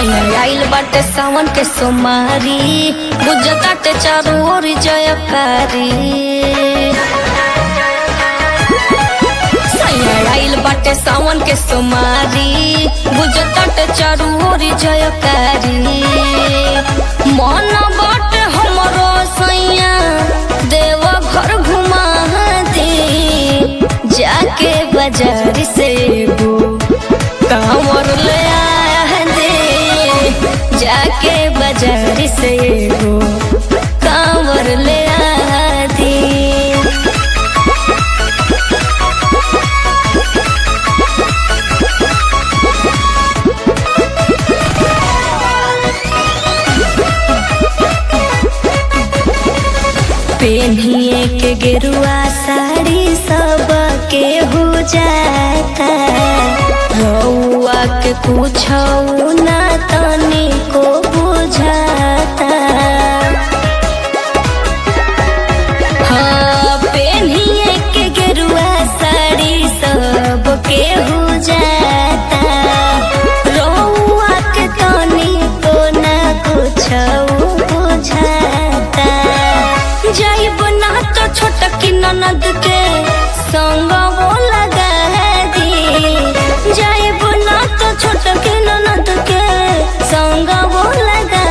सैया आइल बाटे सावन के सोमारी बुझताटे चारू ओर जयकारी सैया आइल बाटे सावन के सोमारी बुझताटे चारू ओर जयकारी मन बाटे हमरो सैया देव घर घुमा दे जाके बाजार से एगो कांवर ले आया दे जाके बाजार से एगो कांवर ले आ दे पेन्हिए के गेरुआ साड़ी सब के हो जाता रउआ के कुछ ना तनी को बुझाता हाँ पेन्हिए के गेरुआ साड़ी सब के हो जाता रउआ के तनी को ना कुछ बुझाता जाइब ना तो छोटकी ननद के संग वो लगा दी जाइब ना तो छोटकी ननद के संग वो लगा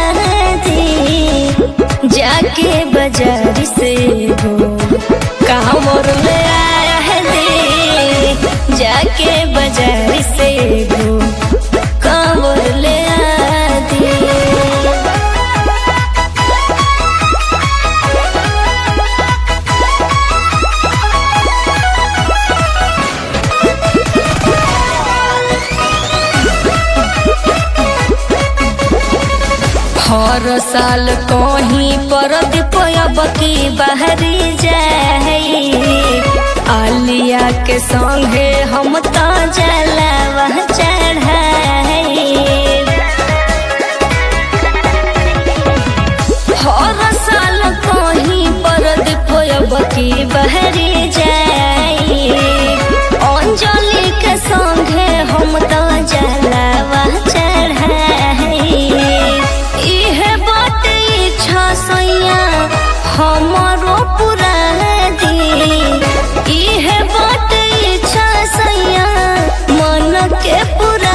दी जाके बाजार से हो कामर ले आया है दे जाके बाजार से हो कामर ले आ दे हर साल कहीं पर दीपब की बहरी जाई आलिया के संगे हम तो जलावा चढ़ाई हर साल कहीं पर दीपब की बहरी जाई अंजलि के संगे हम तो जलावा चढ़ाई इहे बात इच्छा सैया हमरो पूरा दी इहे बात इच्छा सैया मन के पूरा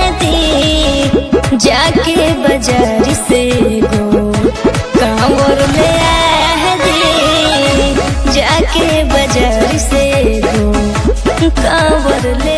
दी जाके बाजार से गो कांवर ले आ दे जाके बाजार से गो कांवर ले